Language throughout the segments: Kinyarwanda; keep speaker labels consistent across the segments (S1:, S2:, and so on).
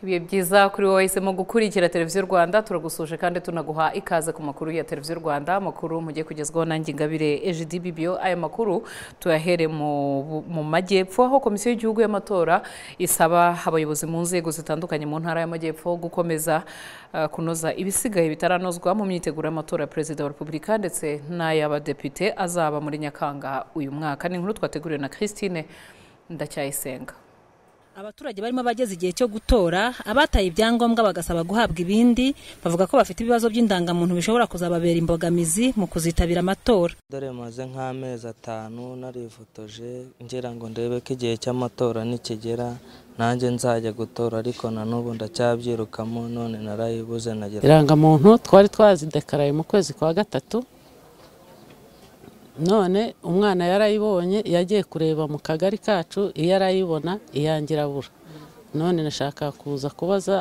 S1: ibihe byiza kuri wowe wahisemo gukurikira televiziyo rwanda turagusuje kandi tunaguha ikaze ku makuru ya televiziyo rwanda amakuru mugiye kugezwaho nanjye ingabire ejidi bibiyo aya makuru tuyahere mu mu majyepfo aho komisiyo y'igihugu y'amatora isaba abayobozi mu nzego zitandukanye mu ntara y'amajyepfo gukomeza eh, kunoza ibisigaye bitaranozwa mu myiteguro y'amatora ya perezida wa repubulika ndetse n'ay'abadepite azaba muri nyakanga uyu mwaka ni inkuru twateguriwe na christine ndacyayisenga
S2: abaturage barimo bageze igihe cyo gutora abataye ibyangombwa bagasaba guhabwa ibindi bavuga ko bafite ibibazo by'indangamuntu bishobora kuzababera imbogamizi mu kuzitabira amatora
S3: dore maze nk'amezi atanu narifotoje ngira ngo ndebe ko igihe cy'amatora nikigera nanjye nzajya gutora ariko na n'ubu ndacyabyirukamo none narayibuze nagira
S4: irangamuntu twari twazidekaraye mu kwezi kwa gatatu none umwana yarayibonye yagiye kureba mu kagari kacu iyo arayibona iyange irabura none nashaka kuza kubaza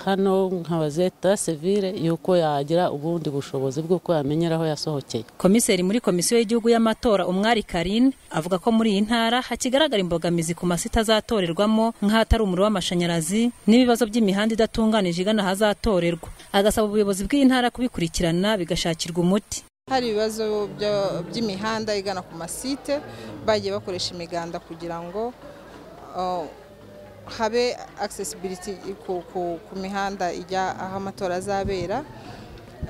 S4: hano nkabaze ta sevire y'uko yagira ubundi bushobozi bw'uko yamenyera aho yasohokeye
S2: komiseri muri komisiyo y'igihugu y'amatora umwari karine avuga ko muri iyi ntara hakigaragara imbogamizi ku masi azatorerwamo nk'ahatari umuriro w'amashanyarazi n'ibibazo by'imihanda idatunganije igana ahazatorerwa agasaba ubuyobozi bw'iyi ntara kubikurikirana bigashakirwa umuti
S5: hari ibibazo bya- by'imihanda igana ku masite bagiye bakoresha imiganda kugira ngo uh, habe accessibility ku- ku- ku mihanda ijya aho amatora azabera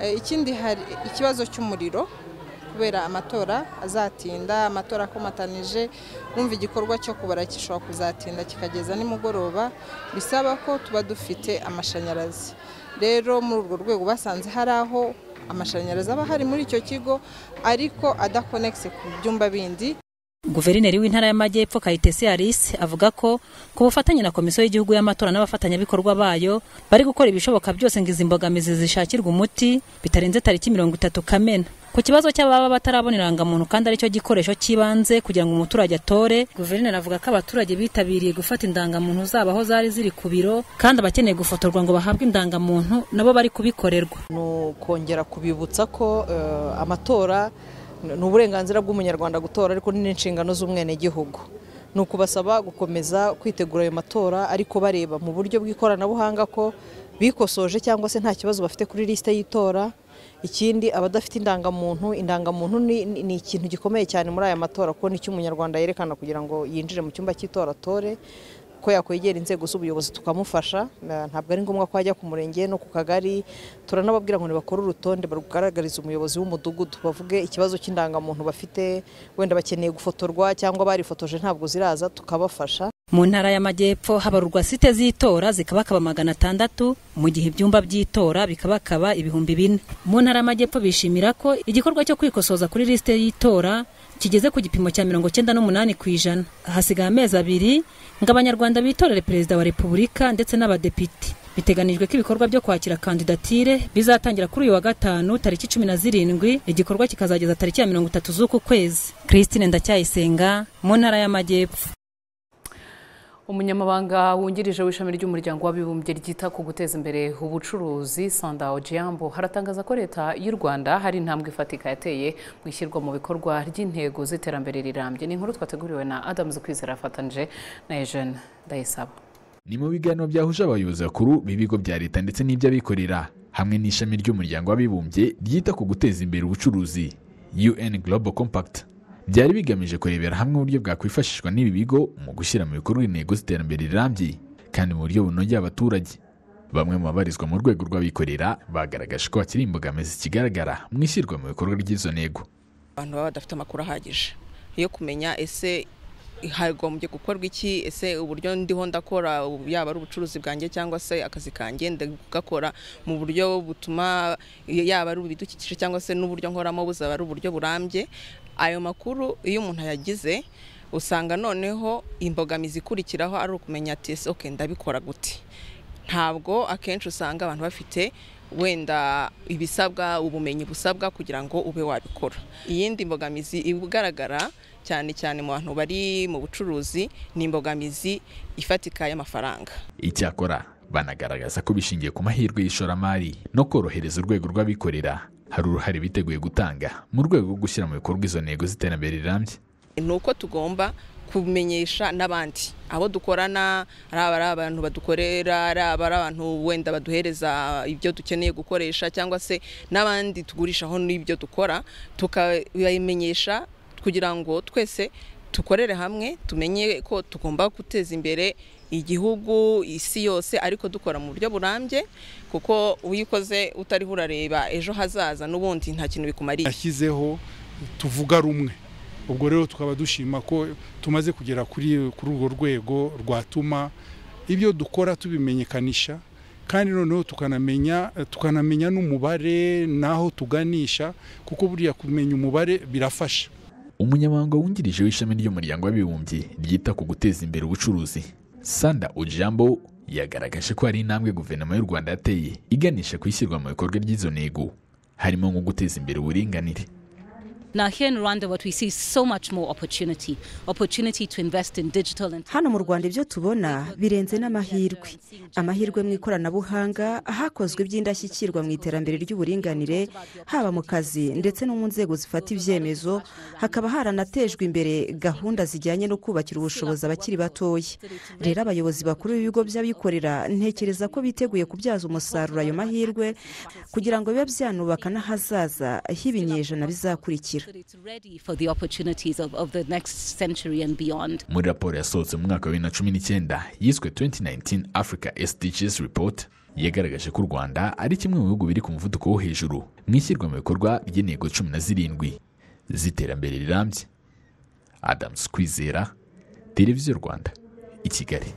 S5: Eh, ikindi hari ikibazo cy'umuriro kubera amatora azatinda amatora akomatanije wumva igikorwa cyo kubara gishobora kuzatinda kikageza nimugoroba bisaba ko tuba dufite amashanyarazi rero muri urwo rwego basanze hari aho amashanyarazi aba ahari muri icyo kigo ariko adakonegise ku byumba bindi
S2: Guverineri w'intara y'amajyepfo Kayitesi Alice avuga ko ku bufatanye na Komisiyo y'igihugu y'amatora n'abafatanyabikorwa bayo bari gukora ibishoboka byose ngo izi mbogamizi zishakirwe umuti bitarenze tariki mirongo itatu Kamena ku kibazo cy'ababa batarabona irangamuntu kandi aricyo gikoresho cy'ibanze kugira ngo umuturage atore guverineri avuga ko abaturage bitabiriye gufata indangamuntu zabo aho zari ziri ku biro kandi abakeneye gufotorwa ngo bahabwe indangamuntu nabo bari kubikorerwa
S6: ni ukongera kubibutsa ko eh, amatora ni uburenganzira bw'umunyarwanda gutora ariko ni n'inshingano z'umwenegihugu ni ukubasaba gukomeza kwitegura ayo matora ariko bareba mu buryo bw'ikoranabuhanga ko bikosoje cyangwa se nta kibazo bafite kuri lisite y'itora ikindi abadafite indangamuntu indangamuntu ni, ni- ni ikintu gikomeye cyane muri aya matora kuko nicyo umunyarwanda yerekana kugira ngo yinjire mu cyumba cy'itora atore ko yakwegera inzego z'ubuyobozi tukamufasha Na- ntabwo ari ngombwa ko ajya ku murenge no ku kagari turanababwira ngo nibakore urutonde barugaragarize umuyobozi w'umudugudu bavuge ikibazo cy'indangamuntu bafite wenda bakeneye gufotorwa cyangwa barifotoje ntabwo ziraza tukabafasha
S2: mu ntara y'amajyepfo habarurwa site z'itora zikabakaba magana atandatu mu gihe ibyumba by'itora bikabakaba ibihumbi bine mu ntara y'amajyepfo bishimira ko igikorwa cyo kwikosoza kuri lisite y'itora kigeze ku gipimo cya mirongo icyenda n'umunani ku ijana hasigaye amezi abiri ngo abanyarwanda bitorere perezida wa repubulika ndetse n'abadepite biteganijwe ko ibikorwa byo kwakira kandidatire bizatangira kuri uyu wa gatanu tariki cumi na zirindwi igikorwa kikazageza tariki ya mirongo itatu z'uku kwezi christine ndacyayisenga mu ntara y'amajyepfo
S1: umunyamabanga wungirije w'ishami ry'umuryango w'abibumbye ryita ku guteza imbere ubucuruzi sanda ojiambo haratangaza ko leta y'u rwanda hari intambwe ifatika yateye mu ishyirwa mu bikorwa ry'intego z'iterambere rirambye ni inkuru twateguriwe na adamu kwizera afatanyije na eugene ndayisaba
S7: ni mu biganiro byahuje abayobozi bakuru b'ibigo bya leta ndetse n'iby'abikorera hamwe n'ishami ry'umuryango w'abibumbye ryita ku guteza imbere ubucuruzi un global compact byari bigamije kurebera hamwe uburyo bwakwifashishwa n'ibi bigo mu gushyira mu bikorwa intego z'iterambere rirambye kandi mu buryo bunogeye abaturage bamwe mu babarizwa mu rwego rw'abikorera bagaragaje ko hakiri imbogamizi zikigaragara mu ishyirwa mu bikorwa ry'izo ntego
S8: abantu baba badafite amakuru ahagije yo kumenya ese hagombye gukorwa iki ese uburyo ndiho ndakora ubu yaba ari ubucuruzi bwanjye cyangwa se akazi kanjye ndagakora mu buryo butuma yaba ari ibidukikije cyangwa se n'uburyo nkoramo buzaba ari uburyo burambye ayo makuru iyo umuntu ayagize usanga noneho imbogamizi ikurikiraho ari ukumenya ati ese oke ndabikora gute ntabwo akenshi usanga abantu bafite wenda ibisabwa ubumenyi busabwa kugira ngo ube wabikora iyindi mbogamizi igaragara cyane cyane mu bantu bari mu bucuruzi ni imbogamizi ifatika y'amafaranga
S7: icyakora banagaragaza ko bishingiye ku mahirwe y'ishoramari no korohereza urwego rw'abikorera hari uruhare biteguye gutanga mu rwego rwo gushyira mu bikorwa izo ntego z'iterambere rirambye
S8: ni uko tugomba kumenyesha n'abandi abo dukorana ari aba ari abantu badukorera ari aba ari abantu wenda baduhereza ibyo dukeneye gukoresha cyangwa se n'abandi tugurishaho n'ibyo dukora tukabimenyesha kugira ngo twese dukorere hamwe tumenye ko tugomba guteza imbere igihugu isi yose ariko dukora mu buryo burambye kuko uyikoze utariho urareba ejo hazaza n'ubundi nta kintu bikumariye
S9: yashyizeho tuvuga rumwe ubwo rero tukaba dushima ko tumaze kugera kuri kuri urwo rwego rwatuma ibyo dukora tubimenyekanisha kandi noneho tukanamenya tukanamenya n'umubare n'aho tuganisha kuko buriya kumenya umubare birafasha
S7: umunyamabanga wungirije w'ishami ry'umuryango w'abibumbye ryita ku guteza imbere ubucuruzi sanda ujambo yagaragaje ko hari intambwe guverinoma y'u rwanda yateye iganisha ku ishyirwa mu bikorwa ry'izo ntego harimo nko guteza imbere uburinganire
S10: hano mu rwanda ibyo tubona birenze n'amahirwe amahirwe mu ikoranabuhanga hakozwe iby'indashyikirwa mu iterambere ry'uburinganire haba mu kazi ndetse no mu nzego zifata ibyemezo hakaba haranatejwe imbere gahunda zijyanye no kubakira ubushobozi abakiri batoya rero abayobozi bakuru b'ibigo by'abikorera ntekereza ko biteguye kubyaza umusaruro ayo mahirwe kugira ngo bibe byanubaka n'ahazaza h'ibinyejana bizakurikira
S7: muri raporo yasohotse mu mwaka wa bibiri na cumi n'icyenda yiswe 2019 africa sdgs report yagaragaje ko u rwanda ari kimwe mu bihugu biri ku muvuduko wo hejuru mu ishyirwa mu bikorwa ry'intego cumi na zirindwi z'iterambere rirambye adamu kwizera televiziyo rwanda i kigali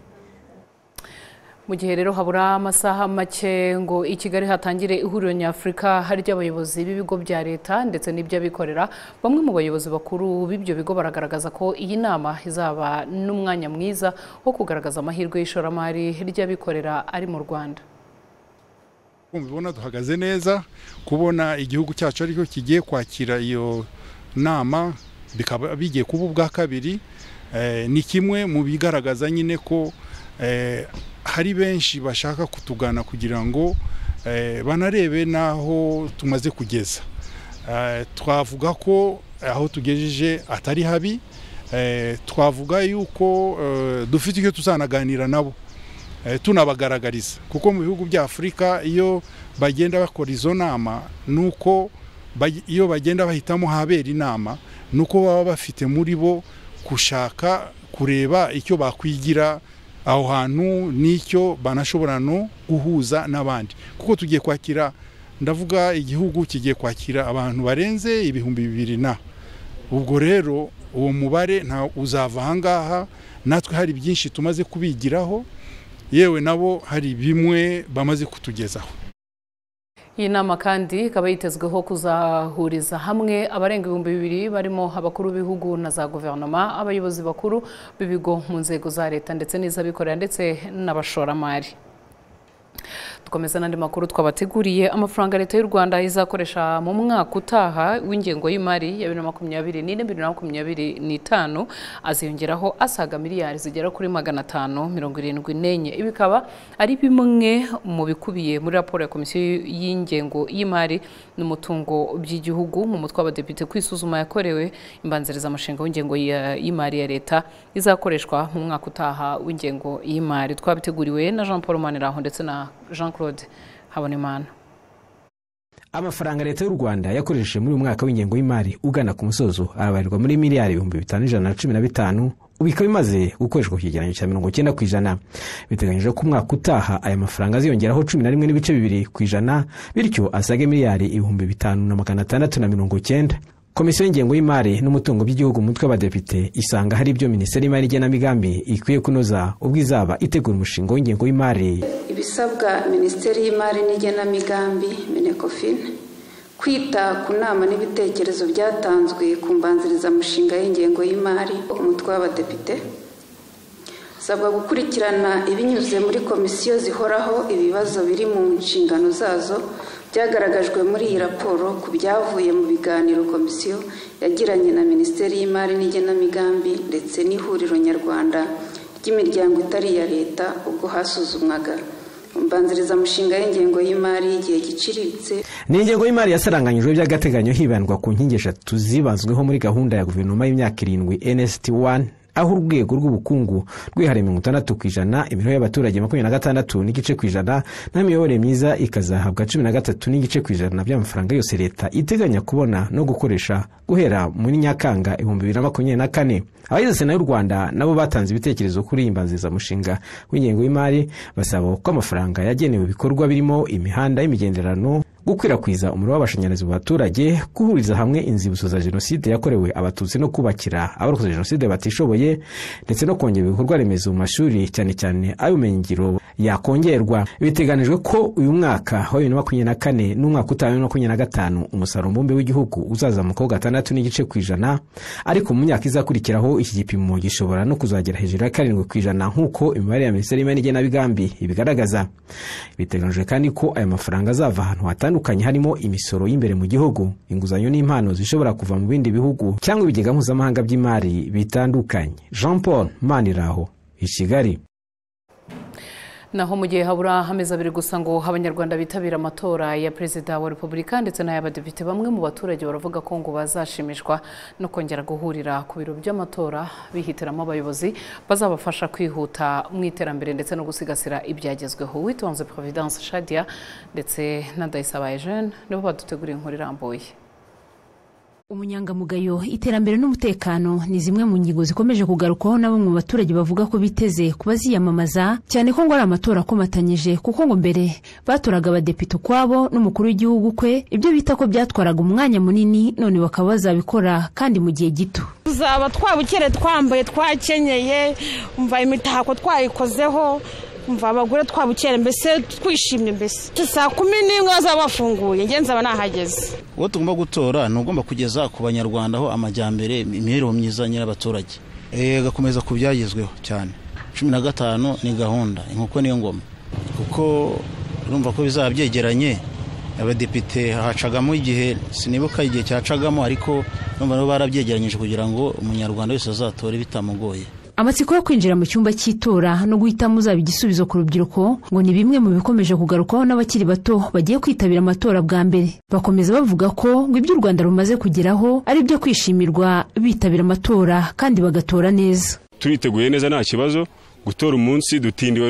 S1: mu gihe rero habura amasaha make ngo i kigali hatangire ihuriro nyafurika ry'abayobozi b'ibigo bya leta ndetse n'iby'abikorera bamwe mu bayobozi bakuru b'ibyo bigo baragaragaza ko iyi nama izaba n'umwanya mwiza wo kugaragaza amahirwe y'ishoramari ry'abikorera ari mu rwanda
S9: kumva ubona duhagaze neza kubona igihugu cyacu aricyo kigiye kwakira iyo nama bikaba bigiye kuba ubwa kabiri ni kimwe mu bigaragaza nyine ko hari benshi bashaka kutugana kugira ngo banarebe n'aho tumaze kugeza twavuga ko aho tugejeje atari habi twavuga yuko dufite icyo tuzanaganira nabo tunabagaragariza kuko mu bihugu bya afurika iyo bagenda bakora izo nama ni uko iyo bagenda bahitamo habera inama ni uko baba bafite muri bo gushaka kureba icyo bakwigira aho hantu n'icyo banashobora no guhuza n'abandi kuko tugiye kwakira ndavuga igihugu kigiye kwakira abantu barenze ibihumbi bibiri na ubwo rero uwo mubare nta uzava ahangaha natwe hari byinshi tumaze kubigiraho yewe nabo hari bimwe bamaze kutugezaho
S1: iyi nama kandi ikaba yitezweho kuzahuriza hamwe abarenga ibihumbi bibiri barimo abakuru b'ibihugu na za guverinoma abayobozi bakuru b'ibigo mu nzego za leta ndetse n'iz'abikorera ndetse n'abashoramari dukomeza n'andi makuru twabateguriye amafaranga leta y'u rwanda izakoresha mu mwaka utaha w'ingengo y'imari ya bibiri na makumyabiri n'ine bibiri na makumyabiri n'itanu aziyongeraho asaga miliyari zigera kuri magana atanu mirongo irindwi n'enye ibi bikaba ari bimwe mu bikubiye muri raporo ya komisiyo y'ingengo y'imari n'umutungo by'igihugu mu mutwe w'abadepite kwisuzuma yakorewe imbanzirizamushinga w'ingengo y'imari ya leta izakoreshwa mu mwaka utaha w'ingengo y'imari twabiteguriwe na jean paul maniraho ndetse na jean claude habonimana
S11: amafaranga leta y'u rwanda yakoresheje muri uyu mwaka w'ingengo y'imari ugana ku musozo arabarirwa muri miliyari ibihumbi bitanu ijana na cumi na bitanu ubu ikaba imaze gukoreshwa ku kigereranyo cya mirongo icyenda ku ijana biteganyijwe ko umwaka utaha aya mafaranga aziyongeraho cumi na rimwe n'ibice bibiri ku ijana bityo asaga miliyari ibihumbi bitanu na magana atandatu na mirongo icyenda komisiyo y'ingengo y'imari n'umutungo by'igihugu mu mutwe w'abadepite isanga hari ibyo minisiteri y'imari igenamigambi ikwiye kunoza ubwo izaba itegura umushinga w'ingengo y'imari
S12: ibisabwa minisiteri y'imari n'igenamigambi minekofine kwita ku nama n'ibitekerezo byatanzwe ku mbanzirizamushinga y'ingengo y'imari umutwe w'abadepite isabwa gukurikirana ibinyuze muri komisiyo zihoraho ibibazo biri mu nshingano zazo byagaragajwe muri iyi raporo ku byavuye mu biganiro komisiyo yagiranye na minisiteri y'imari n'igenamigambi ndetse n'ihuriro nyarwanda ry'imiryango itari iya leta ubwo hasuzumwaga mbanzirizamushinga y'ingengo y'imari y'igihe giciriritse
S11: ni ingengo y'imari yasaranganyijwe by'agateganyo hibandwa ku nkingi eshatu zibazweho muri gahunda ya guverinoma y'imyaka irindwi nst 1 aho urwego rw'ubukungu rwihariye mirongo itandatu ku ijana imibereho y'abaturage makumyabiri na gatandatu n'igice ku ijana n'imiyoborere myiza ikazahabwa cumi na gatatu n'igice ku ijana by'amafaranga yose leta iteganya kubona no gukoresha guhera muri nyakanga ibihumbi bibiri na makumyabiri na kane abagize sena y'u rwanda nabo batanze ibitekerezo kuri iyi mbanzirizamushinga w'ingengo y'imari basaba ko amafaranga yagenewe ibikorwa birimo imihanda y'imigenderano gukwirakwiza umuriro w'amashanyarazi mu baturage guhuriza hamwe inzibutso za jenoside yakorewe abatutsi no kubakira abarokoze jenoside batishoboye ndetse no kongera ibikorwa remezo mu mashuri cyane cyane ay'ubumenyingiro yakongerwa biteganijwe ko uyu mwaka wa bibiri na makumyabiri na kane n'umwaka utaha wa bibiri na makumyabiri na gatanu umusaruro mbumbe w'igihugu uzazamukaho gatandatu n'igice ku ijana ariko mu myaka izakurikiraho iki gipimo gishobora no kuzagera hejuru ya karindwi ku ijana nk'uko imibare ya minisiteri y'imari n'igenamigambi ibigaragaza biteganijwe kandi ko aya mafaranga azava ahantu hatandukanye harimo imisoro y'imbere mu gihugu inguzanyo n'impano zishobora kuva mu bindi bihugu cyangwa ibigega mpuzamahanga by'imari bitandukanye jean paul maniraho i kigali
S1: naho mu gihe habura amezi abiri gusa ngo abanyarwanda bitabira amatora ya perezida wa repubulika ndetse n'ay'abadepite bamwe mu baturage baravuga ko ngo bazashimishwa no kongera guhurira ku biro by'amatora bihitiramo abayobozi bazabafasha kwihuta mu iterambere ndetse no gusigasira ibyagezweho witonze providence shadia ndetse na ndayisabaye jene nibo baduteguriye inkuru irambuye
S13: umunyangamugayo iterambere n'umutekano ni zimwe mu ngingo zikomeje kugarukwaho na bamwe mu baturage bavuga ko biteze kuba ziyamamaza cyane ko ngo ari amatora akomatanyije kuko ngo mbere batoraga abadepite ukwabo n'umukuru w'igihugu kwe ibyo bita ko byatwaraga umwanya munini none bakaba bazabikora kandi mu gihe gito
S14: tuzaba twabukere twambaye twakenyeye umva imitako twayikozeho umva abagore twabukera mbese twishimye mbese saa kumi n'imwe bazaba bafunguye ngenzi aba nahageze
S15: uwo tugomba gutora ni ugomba kugeza ku banyarwanda aho amajyambere imibereho myiza nyir'abaturage agakomeza ku byagezweho cyane cumi na gatanu ni gahunda inkoko niyo ngoma kuko urumva ko bizaba byegeranye abadepite hacagamo igihe sinibuka igihe cyacagamo ariko urumva nabo barabyegeranyije kugira ngo umunyarwanda wese azatore bitamugoye
S13: amatsiko yo kwinjira mu cyumba cy'itora no guhitamo uzaba igisubizo ku rubyiruko ngo ni bimwe mu bikomeje kugarukwaho n'abakiri bato bagiye kwitabira amatora bwa mbere bakomeza bavuga ko ngo ibyo u rwanda rumaze kugeraho ari ibyo kwishimirwa bitabira amatora kandi bagatora neza
S16: turiteguye neza nta kibazo gutora umunsi dutindiwe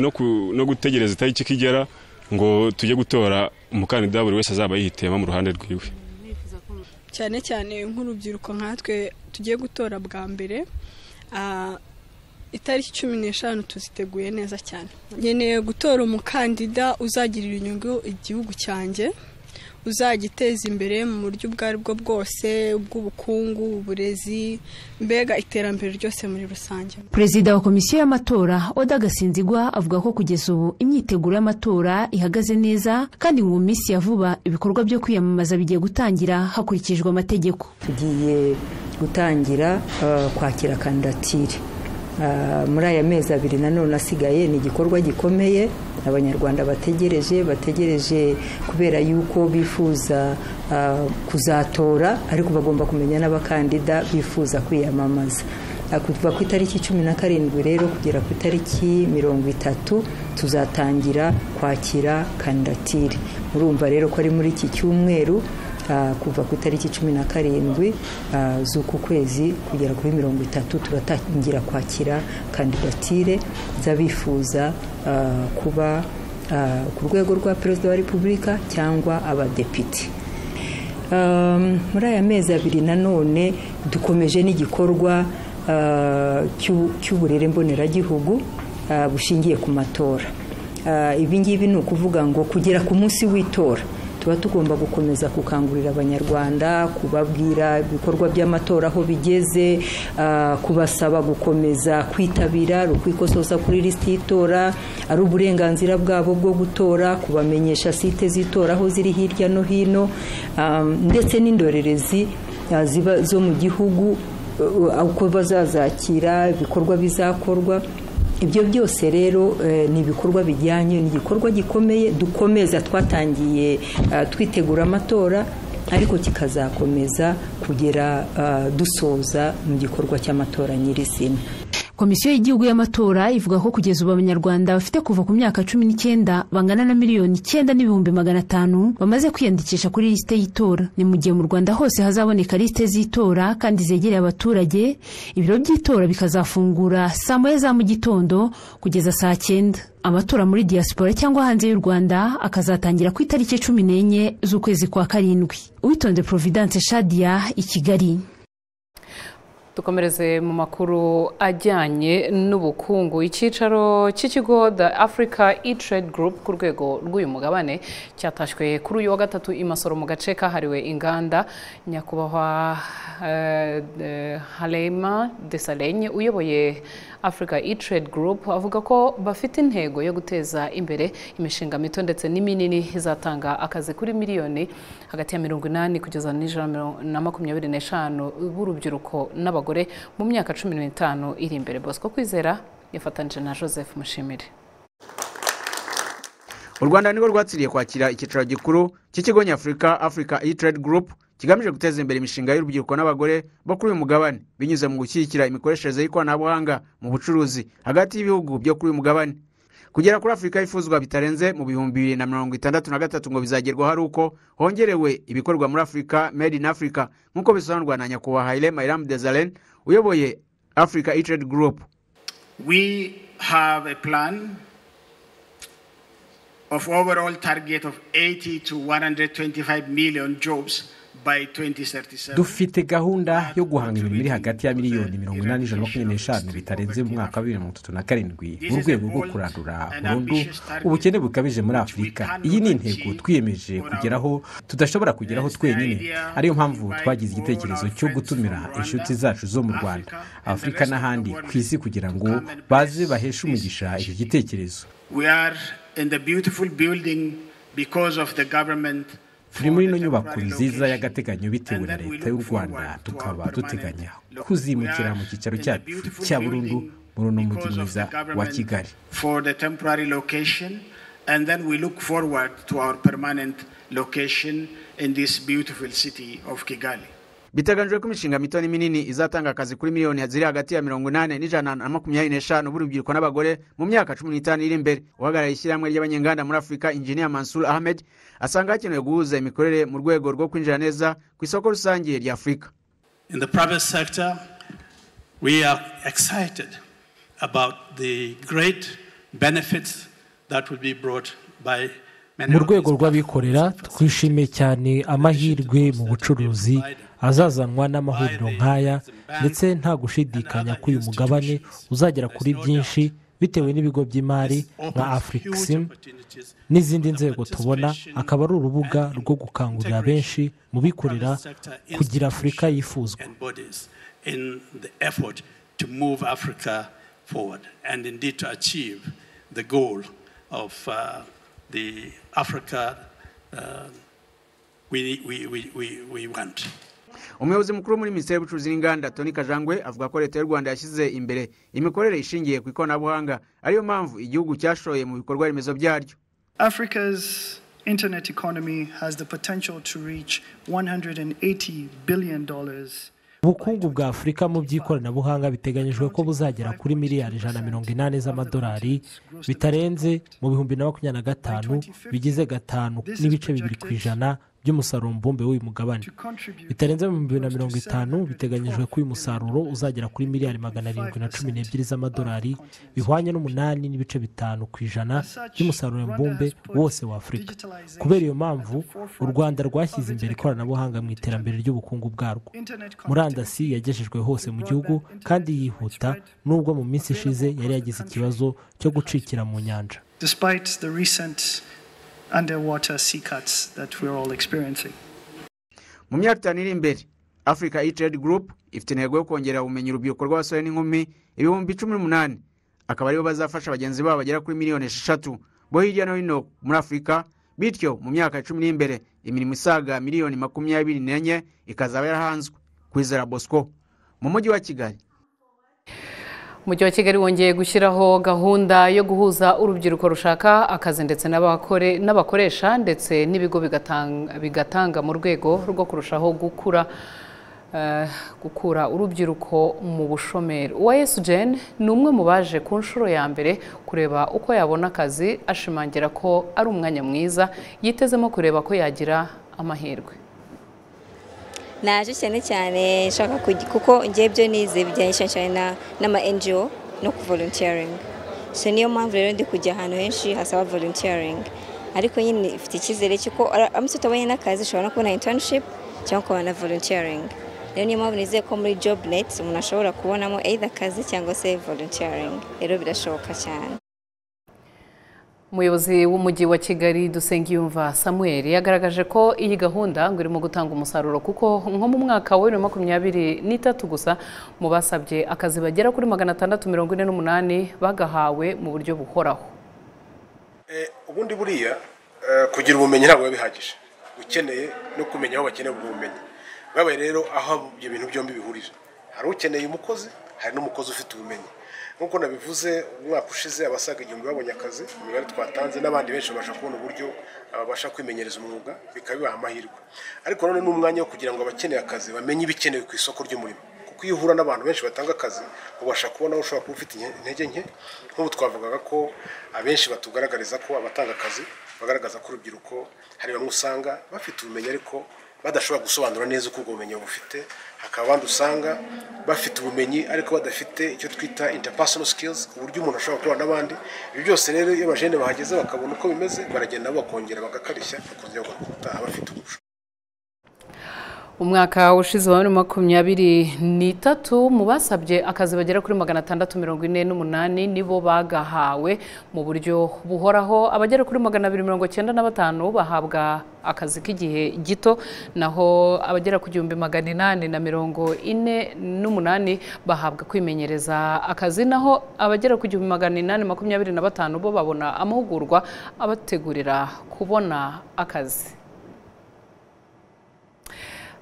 S16: no gutegereza itariki ikigera ngo tujye gutora umukandida buri wese azaba yihitiyemo mu ruhande rwiwe
S17: cyane cyane nk'urubyiruko nkatwe tugiye gutora bwa mbere itariki cumi n'eshanu tuziteguye neza cyane nkeneye gutora umukandida uzagirira inyungu igihugu cyanjye uzagiteza imbere mu buryo ubwo ari bwo bwose ubw'ubukungu uburezi mbega iterambere ryose muri rusange
S13: perezida wa komisiyo y'amatora oda gasinzigwa avuga ko kugeza ubu imyiteguro y'amatora ihagaze neza kandi mu minsi ya vuba ibikorwa byo kwiyamamaza bigiye gutangira hakurikijwe amategeko
S18: tugiye gutangira kwakira kandidatire muri aya mezi abiri nanone asigaye ni igikorwa gikomeye abanyarwanda bategereje bategereje kubera yuko bifuza kuzatora ariko bagomba kumenya n'abakandida bifuza kwiyamamaza kuva ku itariki cumi na karindwi rero kugera ku itariki mirongo itatu tuzatangira kwakira kandidatire murumva rero ko ari muri iki cyumweru kuva ku itariki cumi na karindwi z'uku kwezi kugera kuri mirongo itatu turatangira kwakira kandidatire z'abifuza kuba ku rwego rwa perezida wa repubulika cyangwa abadepite muri aya mezi abiri nanone dukomeje n'igikorwa cy'uburere mboneragihugu bushingiye ku matora ibi ngibi ni ukuvuga ngo kugera ku munsi w'itora tuba tugomba gukomeza gukangurira abanyarwanda kubabwira ibikorwa by'amatora aho bigeze kubasaba gukomeza kwitabira ari ukwikosoza kuri lisiti y'itora ari uburenganzira bwabo bwo gutora kubamenyesha site z'itora aho ziri hirya no hino ndetse n'indorerezi ziba zo mu gihugu uko bazazakira ibikorwa bizakorwa ibyo byose rero ni ibikorwa bijyanye ni igikorwa gikomeye dukomeza twatangiye twitegura amatora ariko kikazakomeza kugera dusoza mu gikorwa cy'amatora nyirizina
S13: komisiyo y'igihugu y'amatora ivuga ko kugeza ubu abanyarwanda bafite kuva ku myaka cumi n'icyenda bangana na miliyoni icyenda n'ibihumbi magana atanu bamaze kwiyandikisha kuri lisite y'itora ni mu gihe mu rwanda hose hazaboneka lisite z'itora kandi zegereye abaturage ibiro by'itora bikazafungura saa moya za mu gitondo kugeza saa cyenda amatora muri diaspora cyangwa hanze y'u rwanda akazatangira ku itariki cumi n'enye z'ukwezi kwa karindwi uwitonde providence shadia i kigali
S1: dukomereze mu makuru ajyanye n'ubukungu icyicaro cy'ikigo the africa e trade group ku rwego rw'uyu mugabane cyatashywe kuri uyu wa gatatu i masoro mu gace kahariwe inganda nyakubahwa harema desalegn uyoboye africa e trade group avuga ko bafite intego yo guteza imbere imishinga mito ndetse n'iminini izatanga akazi kuri miliyoni hagati ya mirongo inani kugeza na makumyabiri n'eshanu b'urubyiruko n'abagore abagore mu myaka cumi n'itanu iri imbere bosco kwizera yafatanyije na joseph mushimire
S19: u rwanda nirwo rwatsiriye kwakira icyicaro gikuru cy'ikigo nyafurika africa e trade group kigamije guteza imbere imishinga y'urubyiruko n'abagore bo kuri uyu mugabane binyuze mu gushyigikira imikoreshereze y'ikoranabuhanga mu bucuruzi hagati y'ibihugu byo kuri uyu mugabane kugera kuri afurika yifuzwa bitarenze mu bihumbi bibiri na mirongo itandatu na gatatu ngo bizagerwaho ari uko hongerewe ibikorwa muri afurika made in africa nk'uko bisobanurwa na nyakubahwa haile mayram dezalen uyoboye africa e trade group
S20: we have a plan of overall target of 80 to 125 million jobs by 2037
S11: dufite gahunda yo guhanga imirimo iri hagati ya miliyoni mirongo inani ijana na makumyabiri n'eshanu bitarenze mu mwaka wa bibiri na mirongo itatu na karindwi mu rwego rwo kurandura burundu ubukene bukabije muri afurika iyi ni intego twiyemeje kugeraho tudashobora kugeraho twenyine ariyo mpamvu twagize igitekerezo cyo gutumira inshuti zacu zo mu rwanda afurika n'ahandi ku isi kugira ngo baze baheshe umugisha icyo gitekerezo
S20: we are in the beautiful building because of the government
S11: turi muri ino nyubako nziza y'agateganyo bitewe na leta y'u rwanda tukaba duteganya kuzimukira mu cyicaro cyacu cya burundu muri uno mujyi mwiza wa kigali
S19: biteganijwe ko imishinga mito n'iminini izatanga akazi kuri miliyoni ziri hagati ya mirongo inani n'ijana na makumyabiri n'eshanu b'urubyiruko n'abagore mu myaka cumi n'itanu iri imbere uhagarariye ishyirahamwe ry'abanyenganda muri afurika injiniya mansur ahmed asanga hakenewe guhuza imikorere mu rwego rwo kwinjira neza ku isoko rusange rya afurika
S21: in the private sector we are excited about the great benefits that will be brought by
S22: mu rwego rw'abikorera twishimiye cyane amahirwe mu bucuruzi azazanwa n'amahuriro nk'aya ndetse nta gushidikanya ko uyu mugabane uzagera kuri byinshi bitewe n'ibigo by'imari nka afurikisimu n'izindi nzego tubona akaba ari urubuga rwo gukangurira benshi mu bikorera kugira afurika yifuzwa
S21: the Africa uh, we, we, we, we, we want.
S19: umuyobozi mukuru muri minisiteri y'ubucuruzi n'inganda toni kajangwe avuga ko leta y'u rwanda yashyize imbere imikorere ishingiye ku ikoranabuhanga ariyo mpamvu igihugu cyashoye mu bikorwa remezo byaryo
S23: africa's internet economy has the potential to reach 180 billion dollars
S22: ubukungu bwa afurika mu by'ikoranabuhanga biteganyijwe ko buzagera kuri miliyari ijana na mirongo inani z'amadolari bitarenze mu bihumbi na makumyabiri na gatanu bigize gatanu n'ibice bibiri ku ijana by'umusaruro mbumbe w'uyu mugabane bitarenze mu bihumbi bibiri na mirongo itanu biteganyijwe ko uyu musaruro uzagera kuri miliyari magana arindwi na cumi n'ebyiri z'amadolari bihwanye n'umunani n'ibice bitanu ku ijana by'umusaruro mbumbe wose wa afurika kubera iyo mpamvu u rwanda rwashyize imbere ikoranabuhanga mu iterambere ry'ubukungu bwarwo murandasi yagejejwe hose mu gihugu kandi yihuta nubwo mu minsi ishize yari yagize ikibazo cyo gucikira mu nyanja
S23: underwater sea cuts that we're all experiencing.
S19: mu myaka itanu iri imbere africa e trade group ifite intego yo kongera ubumenyi urubyiruko rw'abasore n'inkumi ibihumbi cumi n'umunani akaba aribo bazafasha bagenzi babo bagera kuri miliyoni esheshatu bo hirya no hino muri afurika bityo mu myaka icumi iri imbere imirimo isaga miliyoni makumyabiri n'enye ikazaba yarahanzwe kwizera bosco mu mujyi wa kigali
S1: umujyi wa kigali wongeye gushyiraho gahunda yo guhuza urubyiruko rushaka akazi ndetse n'abakoresha ndetse n'ibigo bigatanga mu rwego rwo kurushaho gukura eh, gukura urubyiruko mu bushomeri uwa esugeni ni umwe mu baje ku nshuro ya mbere kureba uko yabona akazi ashimangira ko ari umwanya mwiza yitezemo kureba ko yagira amahirwe
S24: naje cyane cyane nshaka kujya kuko ngiye byo nize bijyanye cyane cyane na- n'ama NGO no kuvolunteering so niyo mpamvu rero ndi kujya ahantu henshi hasaba volunteering ariko nyine ifite icyizere cy'uko ara- aramutse utabonye n'akazi ushobora no kubona internship cyangwa ukabona na volunteering rero niyo mpamvu nizeye ko muri job net umuntu ashobora kubonamo either akazi cyangwa se volunteering rero birashoboka cyane
S1: umuyobozi w'umujyi wa kigali dusengiyumva samuel yagaragaje ko iyi gahunda ngo irimo gutanga umusaruro kuko nko mu mwaka wa bibiri na makumyabiri n'itatu gusa mu basabye akazi bagera kuri magana atandatu mirongo ine n'umunani bagahawe mu buryo buhoraho
S25: ubundi buriya eh, kugira ubumenyi ntabwo biba bihagije ukeneye no kumenya aho bakeneye ubwo bumenyi babaye rero aho ibyo bintu byombi bihurira hari ukeneye umukozi hari n'umukozi ufite ubumenyi nk'uko nabivuze umwaka ushize abasaga igihumbi babonye akazi imibare twatanze n'abandi benshi babasha kubona uburyo babasha kwimenyereza umwuga bikaba bibaha amahirwe ariko none ni umwanya wo kugira ngo abakeneye akazi bamenye ibikenewe ku isoko ry'umurimo kuko iyo uhura n'abantu benshi batanga akazi ubasha kubona aho ushobora kuba ufite inke- intege nke nk'ubu twavugaga ko abenshi batugaragariza ko abatanga akazi bagaragaza ko urubyiruko hari bamwe usanga bafite ubumenyi ariko badashobora gusobanura neza uko ubwo bumenyi bufite hakaba abandi usanga bafite ubumenyi ariko badafite icyo twita interpersonal skills ku buryo umuntu ashobora gukorana n'abandi ibi byose rero iyo abajene bahageze bakabona uko bimeze baragenda nabo bakongera bagakarishya bakongera bagakunda abafite umuco
S1: umwaka ushize wa bibiri na makumyabiri n'itatu mu basabye akazi bagera kuri magana atandatu mirongo ine n'umunani nibo bagahawe mu buryo buhoraho abagera kuri magana abiri mirongo cyenda na batanu bahabwa akazi k'igihe gito naho abagera ku gihumbi magana inani na mirongo ine n'umunani bahabwa kwimenyereza akazi naho abagera ku gihumbi magana inani makumyabiri na batanu bo babona amahugurwa abategurira kubona akazi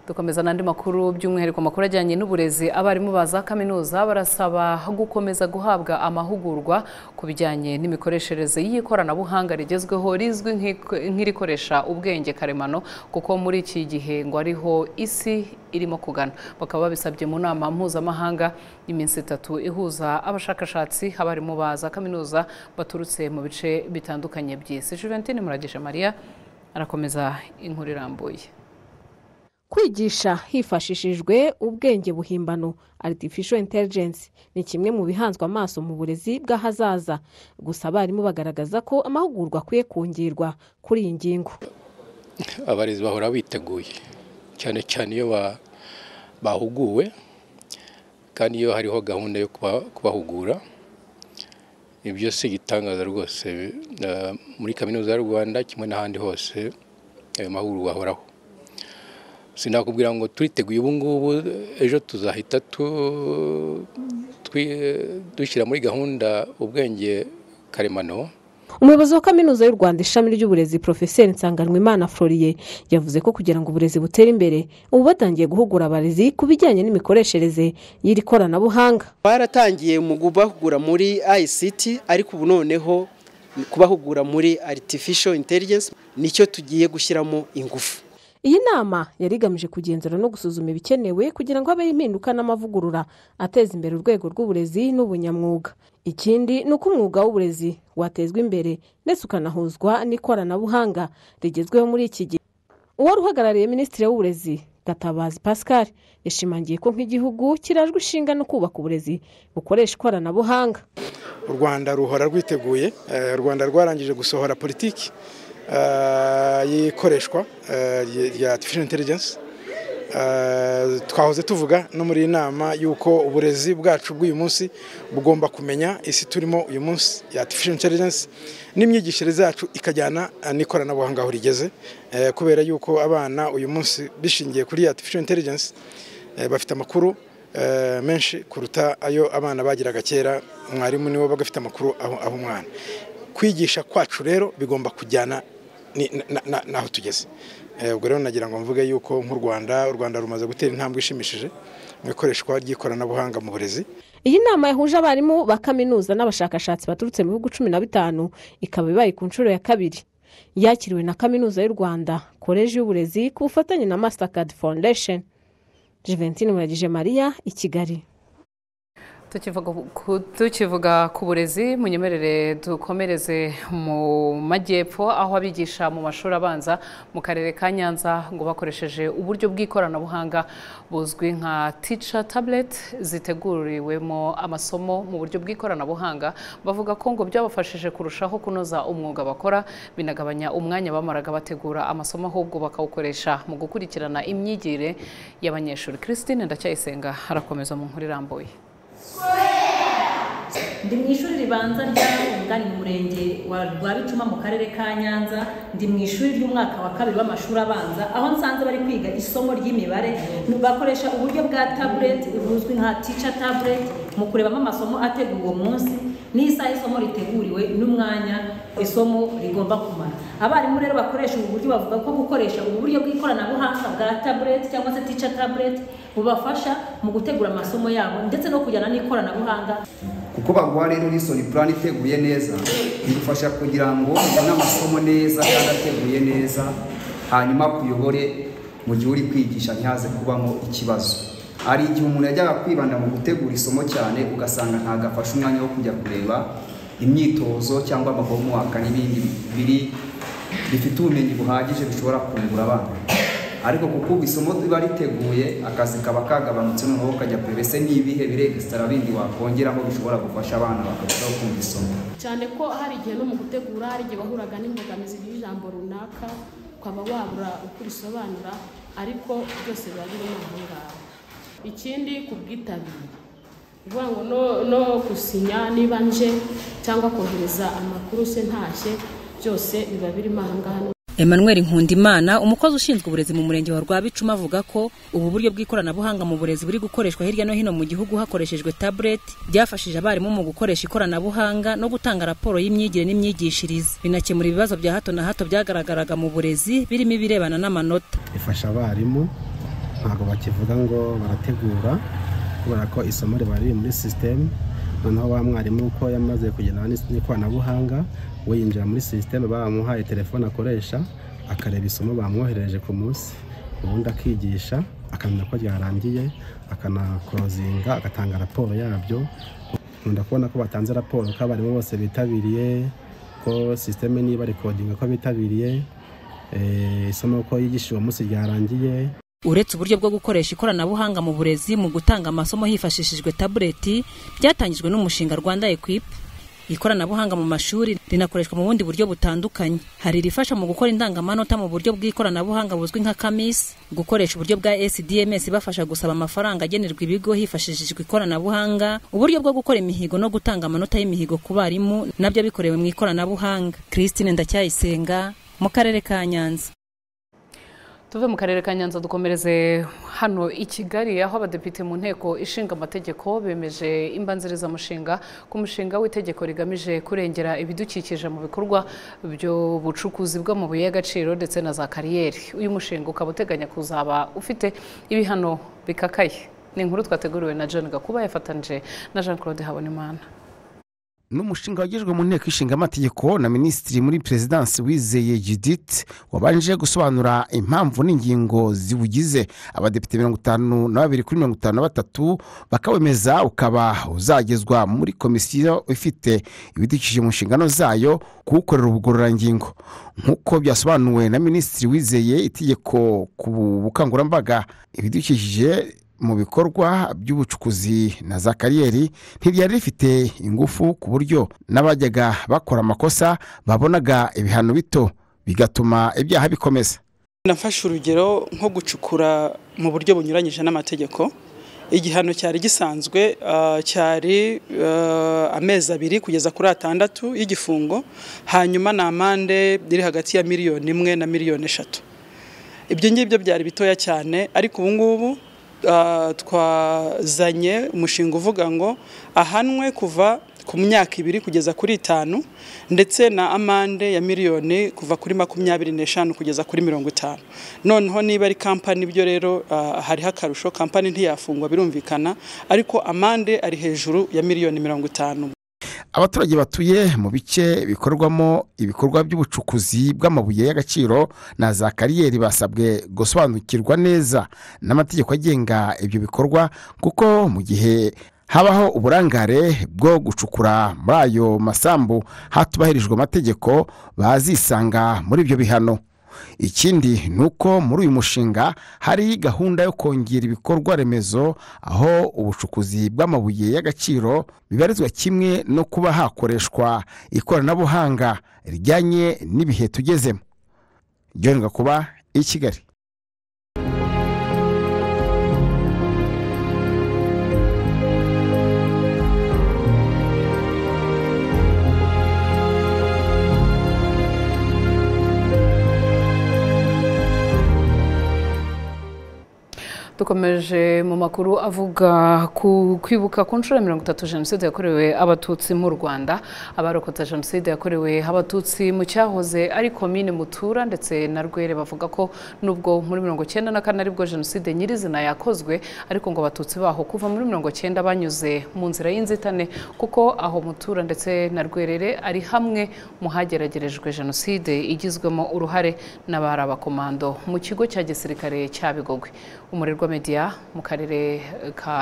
S1: dukomeza n'andi makuru by'umwihariko amakuru ajyanye n'uburezi abarimu ba za kaminuza barasaba gukomeza guhabwa amahugurwa ku bijyanye n'imikoreshereze y'ikoranabuhanga rigezweho rizwi nk'iko- nk'irikoresha ubwenge karemano kuko muri iki gihe ngo ariho isi irimo kugana bakaba babisabye mu nama mpuzamahanga y'iminsi itatu ihuza abashakashatsi abarimu ba za kaminuza baturutse mu bice bitandukanye by'isi juventine muragije mariya arakomeza inkuru irambuye
S26: kwigisha hifashishijwe ubwenge buhimbano artificial intelligence ni kimwe mu bihanzwe amaso mu burezi bw'ahazaza gusa abarimu bagaragaza ko amahugurwa akwiye kongerwa kuri iyi ngingo
S27: abarezi bahora biteguye cyane cyane iyo ba- bahuguwe kandi iyo hariho gahunda yo kuba- kubahugura ibyo si igitangaza rwose Eh, muri kaminuza y'u rwanda kimwe n'ahandi hose ayo mahugurwa ahoraho sinakubwira ngo turiteguye ubu ngubu ejo tuzahita tu- twi- dushyira muri gahunda ubwenge karemano
S26: umuyobozi wa kaminuza y'u rwanda ishami ry'uburezi profeseri nsanganwimana floriye yavuze ko kugira ngo uburezi butere imbere ubu batangiye guhugura abarezi ku bijyanye n'imikoreshereze y'iri koranabuhanga
S28: baratangiye mu kubahugura muri ICT ariko ubu noneho ni kubahugura muri artificial intelligence nicyo tugiye gushyiramo ingufu
S26: iyi nama yari igamije kugenzura no gusuzuma ibikenewe kugira ngo habeho impinduka n'amavugurura ateza imbere urwego rw'uburezi n'ubunyamwuga ikindi ni uko umwuga w'uburezi watezwa imbere ndetse ukanahuzwa n'ikoranabuhanga rigezweho muri iki gihe uwari uhagarariye minisitiri w'uburezi gatabazi pascal yashimangiye ko nk'igihugu kirajwe ishinga no kubaka uburezi bukoresha ikoranabuhanga
S29: u rwanda ruhora rwiteguye Eh, u rwanda rwarangije gusohora politiki eh, y'ikoreshwa eh, ry- rya artificial intelligence Eh, twahoze tuvuga no muri iyi nama y'uko uburezi bwacu bw'uyu munsi bugomba kumenya isi turimo uyu munsi ya artificial intelligence n'imyigishirize yacu ikajyana eh, n'ikoranabuhanga aho rigeze Eh, kubera y'uko abana uyu munsi bishingiye kuri artificial intelligence eh, bafite amakuru eh, menshi kuruta ayo abana bagiraga kera mwarimu niwe wabaga afite amakuru aho aho umwana kwigisha kwacu rero bigomba kujyana ni- na- na- n'aho tugeze Eh, ubwo rero nagira ngo mvuge yuko nk'u rwanda u rwanda rumaze gutera intambwe ishimishije mu ikoreshwa ry'ikoranabuhanga mu burezi
S26: iyi nama yahuje abarimu ba kaminuza n'abashakashatsi baturutse mu bihugu cumi na bitanu ikaba ibaye ku nshuro ya kabiri yakiriwe na kaminuza y'u rwanda koleji y'uburezi ku bufatanye na mastercard foundation Juventine muragije Maria i Kigali
S1: tukivuga ku- tukivuga ku burezi munyemerere dukomereze mu majyepfo aho abigisha mu mashuri abanza mu karere ka nyanza ngo bakoresheje uburyo bw'ikoranabuhanga buzwi nka tica tablet ziteguriwemo amasomo mu buryo bw'ikoranabuhanga bavuga ko ngo byabafashije kurushaho kunoza umwuga bakora binagabanya umwanya bamaraga bategura amasomo ahubwo bakawukoresha mu gukurikirana imyigire y'abanyeshuri christine ndacyayisenga arakomeza mu nkuru irambuye
S30: ndi mu ishuri ribanza rya Ntunga ni mu murenge wa Rwabituma mu karere ka Nyanza ndi mu ishuri ry'umwaka wa kabiri w'amashuri abanza aho nsanze bari kwiga isomo ry'imibare bakoresha uburyo bwa tabuleti buzwi nka tica tabuleti mu kurebamo amasomo ateguwe uwo munsi n'isaha isomo riteguriwe n'umwanya isomo rigomba kumara abarimu rero bakoresha ubu buryo bavuga ko gukoresha ubu buryo bw'ikoranabuhanga bwa tabuleti cyangwa se tica tabuleti bubafasha mu gutegura amasomo yabo ndetse no kujyana n'ikoranabuhanga
S31: kuko baguha rero lesson plan iteguye neza bigufasha kugira ngo ubone amasomo neza kandi ateguye neza hanyuma kuyobore mu gihe uri kwigisha ntihaze kubamo ikibazo hari igihe umuntu yajyaga kwibanda mu gutegura isomo cyane ugasanga ntabwo afashe umwanya wo kujya kureba imyitozo cyangwa amahomewaka n'ibindi biri bifite ubumenyi buhagije bishobora kungura abana ariko kuko ubu isomo riba riteguye akazi kaba kagabanutse noneho ukajya kure mbese ni ibihe biregisitara bindi wakongeramo bishobora gufasha abana bakarushaho kumva isomo
S32: cyane ko hari igihe no mu gutegura hari igihe wahuraga n'imbogamizi y'ijambo runaka ukaba wabura uko urisobanura ariko byose biba birimo aho ngaho ikindi ku bwitabire ni ukuvuga ngo no- no gusinya niba nje cyangwa kohereza amakuru se ntashye byose biba birimo aha ngaha
S2: Emmanuel Nkundimana umukozi ushinzwe uburezi mu murenge wa Rwabicuma avuga ko ubu buryo bw'ikoranabuhanga mu burezi buri gukoreshwa hirya no hino mu gihugu hakoreshejwe tablet byafashije abarimu mu gukoresha ikoranabuhanga no gutanga raporo y'imyigire n'imyigishirize binakemura ibibazo bya hato na hato byagaragaraga mu burezi birimo ibirebana n'amanota
S33: ifasha abarimu ntabwo bakivuga ngo barategura kubera ko isomo riba riri muri sisiteme noneho wa mwarimu uko yamaze kugendana n'is- n'ikoranabuhanga we yinjira muri sisiteme bamuhaye telefone akoresha akareba isomo bamwoherereje ku munsi ubundi akigisha akamenya ko ryarangiye akanakorozinga agatanga raporo yabyo nkunda kubona ko batanze raporo ko abarimu bose bitabiriye ko sisiteme niba rekodinga ko bitabiriye eh, isomo ko yigisha uwo munsi ryarangiye
S2: uretse uburyo bwo gukoresha ikoranabuhanga mu burezi mu gutanga amasomo hifashishijwe tabuleti byatangijwe n'umushinga Rwanda Equip ikoranabuhanga mu mashuri rinakoreshwa mu bundi buryo butandukanye hari irifasha mu gukora indangamanota mu buryo bw'ikoranabuhanga buzwi nka kamis gukoresha uburyo bwa sdms bafasha gusaba amafaranga agenerwa ibigo hifashishijwe ikoranabuhanga uburyo bwo gukora imihigo no gutanga amanota y'imihigo ku barimu nabyo bikorewe mu ikoranabuhanga christine ndacyayisenga mu karere ka nyanza
S1: tuve mu karere ka nyanza dukomereze hano i kigali aho abadepite mu nteko ishinga amategeko bemeje imbanzirizamushinga ku mushinga w'itegeko rigamije kurengera ibidukikije mu bikorwa by'ubucukuzi bw'amabuye y'agaciro ndetse na za kariyeri uyu mushinga ukaba uteganya kuzaba ufite ibihano bikakaye ni inkuru twateguriwe na john gakuba yafatanyije na jean claude habonimana
S34: n'umushinga wagejwe mu nteko ishinga amategeko na minisitiri muri perezidansi wizeye judith wabanje gusobanura impamvu n'ingingo ziwugize abadepite mirongo itanu na babiri kuri mirongo itanu na batatu bakawemeza ukaba uzagezwa muri komisiyo ifite ibidukikije mu nshingano zayo kuwukorera ubugororangingo nk'uko byasobanuwe na minisitiri wizeye itegeko ku bukangurambaga ibidukikije mu bikorwa by'ubucukuzi na za kariyeri ntiryari rifite ingufu ku buryo n'abajyaga bakora amakosa babonaga ibihano bito bigatuma ibyaha bikomeza
S35: nafashe urugero nko gucukura mu buryo bunyuranyije n'amategeko igihano cyari gisanzwe ah, cyari ah, amezi abiri kugeza kuri atandatu y'igifungo hanyuma ni amande iri hagati ya miliyoni imwe na miliyoni eshatu ibyo ngibyo byari bitoya cyane ariko ubu ngubu ah, twazanye umushinga uvuga ngo ahanwe kuva ku myaka ibiri kugeza kuri itanu ndetse na amande ya miliyoni kuva kuri makumyabiri n'eshanu kugeza kuri mirongo itanu noneho niba ari kampani ibyo rero ah, hariho akarusho kampani ntiyafungwa birumvikana ariko amande ari hejuru ya miliyoni mirongo itanu
S34: abaturage batuye mu bice bikorwamo ibikorwa by'ubucukuzi bw'amabuye y'agaciro na za kariyeri basabwe gusobanukirwa neza n'amategeko agenga ibyo bikorwa kuko mu gihe habaho uburangare bwo gucukura muri ayo masambu hatubahirijwe amategeko bazisanga muri ibyo bihano ikindi ni uko muri uyu mushinga hari gahunda yo kongera ibikorwa remezo aho ubucukuzi bw'amabuye y'agaciro bibarizwa kimwe no kuba hakoreshwa ikoranabuhanga rijyanye n'ibihe tugezemo John Gakuba i Kigali
S1: dukomeje mu makuru avuga ku kwibuka ku nshuro ya mirongo itatu jenoside yakorewe abatutsi mu rwanda abarokotse jenoside yakorewe abatutsi mu cyahoze ari komine mutura ndetse na rwere bavuga ko nubwo muri mirongo icyenda na kane aribwo jenoside nyirizina yakozwe ariko ngo abatutsi baho kuva muri mirongo icyenda banyuze mu nzira y'inzitane kuko aho mutura ndetse na rwerere ari hamwe mu hageragerejwe jenoside igizwemo uruhare n'abari abakomando mu kigo cya gisirikare cya bigogwe umurerwa media mu karere ka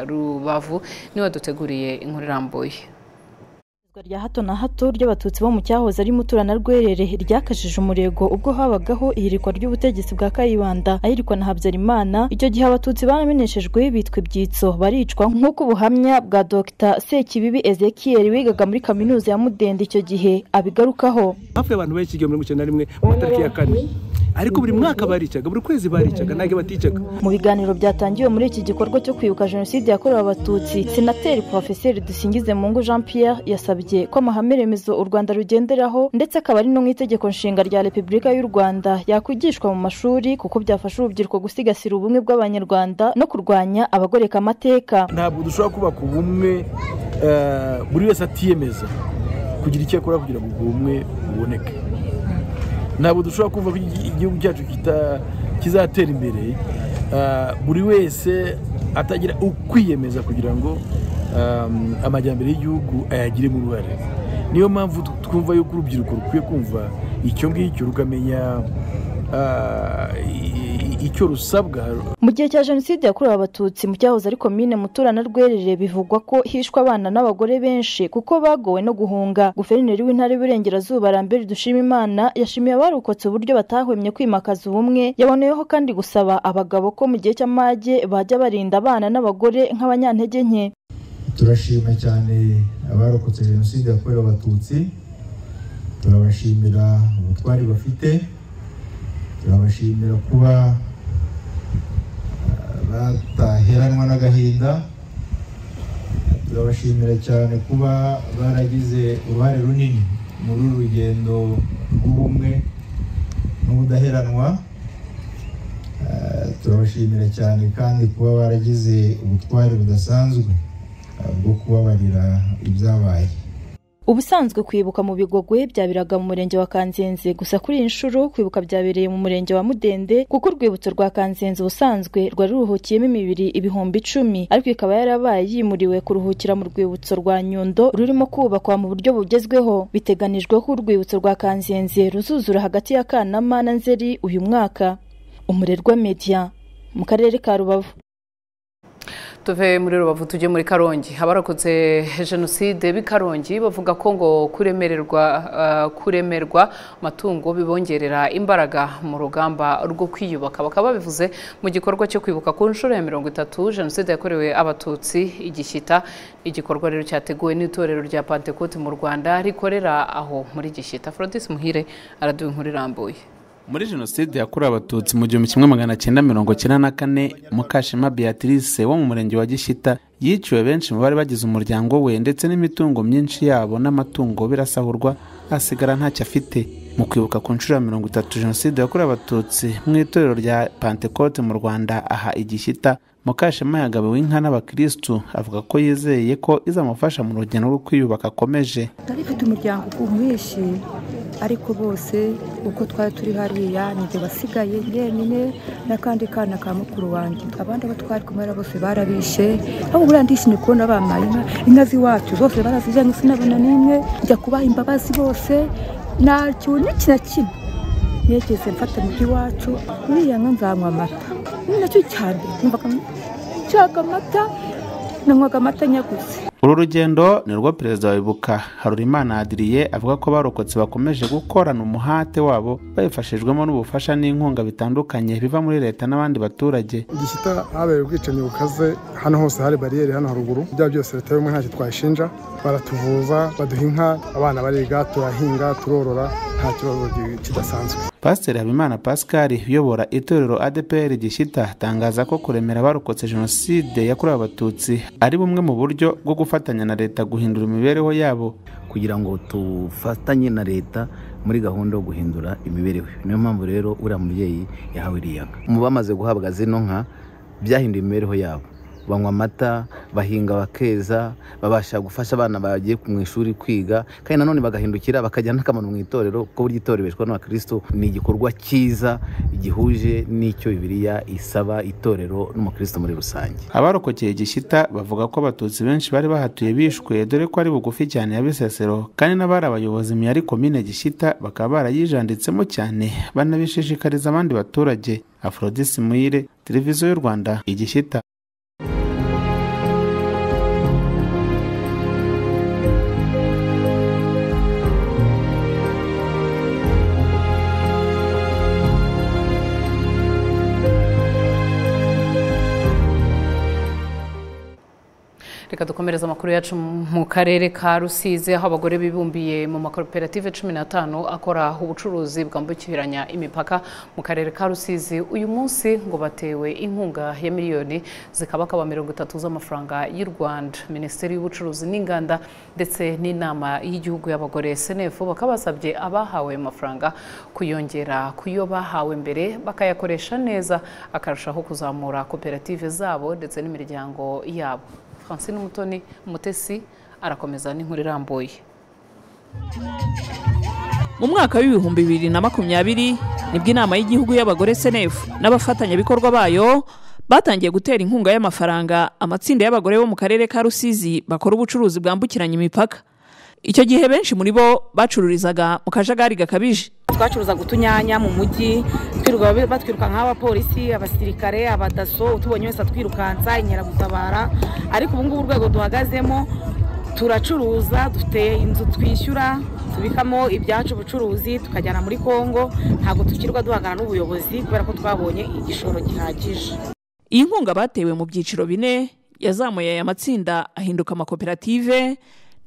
S1: rubavu niwe waduteguriye inkuru irambuye
S36: rya hato na hato ry'abatutsi bo mu cyahoze ari mutura na rwerere ryakajije umurego ubwo habagaho ihirikwa ry'ubutegetsi bwa kayibanda ahirikwa na habyarimana icyo gihe abatutsi bameneshejwe bitwa ibyitso baricwa nk'uko ubuhamya bwa dr sekibibi ezekiel wigaga muri kaminuza ya mudende icyo gihe abigarukaho
S13: hafi y'abantu benshi igihumbi mirongo icyenda na rimwe mu matariki ya kane ariko buri mwaka baricaga buri kwezi baricaga ntabwo baticaga
S36: mu biganiro byatangiwe muri iki gikorwa cyo kwibuka jenoside yakorewe abatutsi senateri porofeseri dusingize mungu jean pierre yasabye ko amahame remezo u rwanda rugenderaho ndetse akaba ari no mu itegeko nshinga rya repubulika y'u rwanda yakwigishwa mu mashuri kuko byafasha urubyiruko gusigasira ubumwe bw'abanyarwanda no kurwanya abagoreka amateka
S13: ntabwo dushobora kubaka ubumwe buri wese atiyemeza kugira icyo akora kugira ngo ubwo bumwe buboneke ntabwo dushobora kumva ko igihugu cyacu kizatera imbere buri wese atagira ukwiyemeza kugira ngo amajyambere y'igihugu ayagiremo uruhare niyo mpamvu twumva yuko urubyiruko rukwiye kumva icyo ngicyo rukamenya icyo rusabwa
S36: mu gihe cya jenoside yakorewe abatutsi mu cyahoze ari komine mutura na rwerere bivugwa ko hishwe abana n'abagore benshi kuko bagowe no guhunga guverineri w'intara y'uburengerazuba rambere dushima imana yashimiye abarokotse uburyo batahwemye kwimakaza ubumwe yaboneyeho kandi gusaba abagabo ko mu gihe cy'amage bajya barinda abana n'abagore nk'abanyantege nke
S37: turashima cyane abarokotse jenoside yakorewe abatutsi turabashimira ubutwari bafite turabashimira kuba bataheranwa n'agahinda turabashimira cyane kuba baragize uruhare runini muri uru rugendo rw'ubumwe n'ubudaheranwa turabashimira cyane kandi kuba baragize ubutwari budasanzwe bwo kubabarira ibyabaye
S36: ubusanzwe kwibuka mu bigogwe byabiraga mu murenge wa kanzenze gusa kuri iyi nshuro kwibuka byabereye mu murenge wa mudende kuko urwibutso rwa kanzenze ubusanzwe rwari ruruhukiyemo imibiri ibihumbi icumi ariko ikaba yarabaye yimuriwe kuruhukira mu rwibutso rwa nyundo rurimo kubakwa mu buryo bugezweho biteganijwe ko urwibutso rwa kanzenze ruzuzura hagati ya kanama na nzeri uyu mwaka umurerwa media mu karere ka rubavu
S1: tuve muri rubavu tujye muri karongi abarokotse jenoside b'i karongi bavuga ko ngo kuremererwa kuremerwa amatungo bibongerera imbaraga mu rugamba rwo kwiyubaka bakaba babivuze mu gikorwa cyo kwibuka ku nshuro ya mirongo itatu jenoside yakorewe abatutsi igishyita igikorwa rero cyateguwe n'itorero rya pantekote mu rwanda rikorera aho muri gishyita forodisi muhire araduha inkuru irambuye
S38: muri jenoside yakorewe abatutsi mu gihumbi kimwe magana cyenda mirongo cyenda na kane mukashema beatrice wo mu murenge wa gishyita yiciwe benshi mu bari bagize umuryango we ndetse n'imitungo myinshi yabo n'amatungo birasahurwa asigara ntacyo afite mu kwibuka ku nshuro ya mirongo itatu jenoside yakorewe abatutsi mu itorero rya pantekote mu rwanda aha igishyita mukashema yagabiwe inka n'abakirisitu avuga ko yizeye ko izamufasha mu rugendo rwo kwiyubaka akomeje
S39: twari dufite umuryango mwinshi ariko bose uko twari turi hariya nibyo basigaye yenyine n'akandi kana ka mukuru wanjye abandi abo twari kumwe na bose barabishe aho buriya ndishimye kubona bampaye inka inka z'iwacu zose barazijyanye sinabona n'imwe njya kubaha imbabazi bose ntacyo n'iki na kimwe nigeze mfata mu by'iwacu uriya nka nzanywa amata ni nacyo cyane numvaga nshaka amata nanywaga amata nyaguze
S38: uru rugendo ni rwo perezida wa ibuka harurimana adiriye avuga ko abarokotse bakomeje gukorana umuhate wabo babifashijwemo n'ubufasha n'inkunga bitandukanye biva muri leta n'abandi baturage
S40: igishyita habereye ubwicanyi bukaze hano hose hari bariyeri hano haruguru ibyaha byose leta y'ubumwe ntacyo twayishinja baratuvuza baduha inka abana bariga turahinga turorora nta kibazo kidasanzwe
S38: pasiteri habimana pascal uyobora itorero adpr gishyita atangaza ko kuremera abarokotse jenoside yakorewe abatutsi ari bumwe mu buryo bwo gufatanya na leta guhindura imibereho yabo
S41: kugira ngo dufatanye na leta muri gahunda yo guhindura imibereho niyo mpamvu rero uriya mubyeyi yahawe iriya nka mu bamaze guhabwa zino nka byahinduye imibereho yabo banywa amata bahinga bakeza babasha gufasha abana bagiye mu ishuri kwiga kandi nanone bagahindukira bakajyana n'akamaro mu itorero kuko burya itorero bishwa n'abakristo ni igikorwa cyiza gihuje n'icyo bibiliya isaba itorero n'umukristo muri rusange
S38: abarokokeye gishyita bavuga ko abatutsi benshi bari bahatuye bishwe dore ko ari bugufi cyane ya bisesero kandi n'abari abayobozi mu yari komine gishyita bakaba barayijanditsemo cyane banabishishikariza abandi baturage afrodisi muyire televiziyo y'u rwanda igishyita
S1: reka dukomereze amakuru yacu mu karere ka rusizi aho abagore bibumbiye mu makoperative cumi n'atanu akora ubucuruzi bwambukiranya imipaka mu karere ka rusizi uyu munsi ngo batewe inkunga ya miliyoni zikabakaba mirongo itatu z'amafaranga y'u rwanda minisiteri y'ubucuruzi n'inganda ndetse n'inama y'igihugu y'abagore senefu bakaba basabye abahawe ayo mafaranga kuyongera ku yo bahawe mbere bakayakoresha neza akarushaho kuzamura koperative zabo ndetse n'imiryango yabo francine umutoni umutesi arakomeza n'inkuru irambuye
S42: mu mwaka w'ibihumbi bibiri na makumyabiri nibwo inama y'igihugu y'abagore senefu n'abafatanyabikorwa bayo batangiye gutera inkunga y'amafaranga amatsinda y'abagore bo mu karere ka rusizi bakora ubucuruzi bwambukiranya imipaka icyo gihe benshi muri bo bacururizaga mu kajagari gakabije
S20: twacuruzaga utunyanya mu mujyi twirirwa batwiruka nk'abapolisi abasirikare abadaso utubonye wese atwirukansa inkeragutabara ariko ubu ngubu urwego duhagazemo turacuruza dufite inzu twishyura tubikamo ibyacu ubucuruzi tukajyana muri congo ntabwo tukirwa duhangana n'ubuyobozi kubera ko twabonye igishoro gihagije
S42: iyi nkunga batewe mu byiciro bine yazamuye aya matsinda ahinduka amakoperative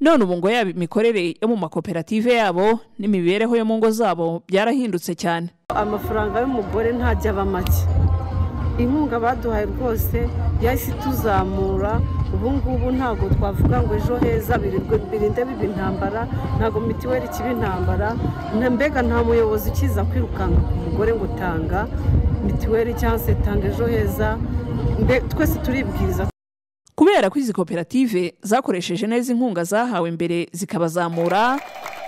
S42: none ubu ngo yaba imikorere yo mu makoperative yabo n'imibereho yo mu ngo zabo byarahindutse cyane
S21: amafaranga y'umugore ntajya aba make inkunga baduhaye rwose yahise ituzamura ubu ngubu ntabwo twavuga ngo ejo heza birinde biba intambara ntabwo mitiweli kiba intambara mbega nta muyobozi ukiza kwirukanka ku mugore ngo tanga mitiweli cyangwa se tanga ejo heza twese turibwiriza
S42: kubera ko izi koperative zakoresheje neza inkunga zahawe mbere zikabazamura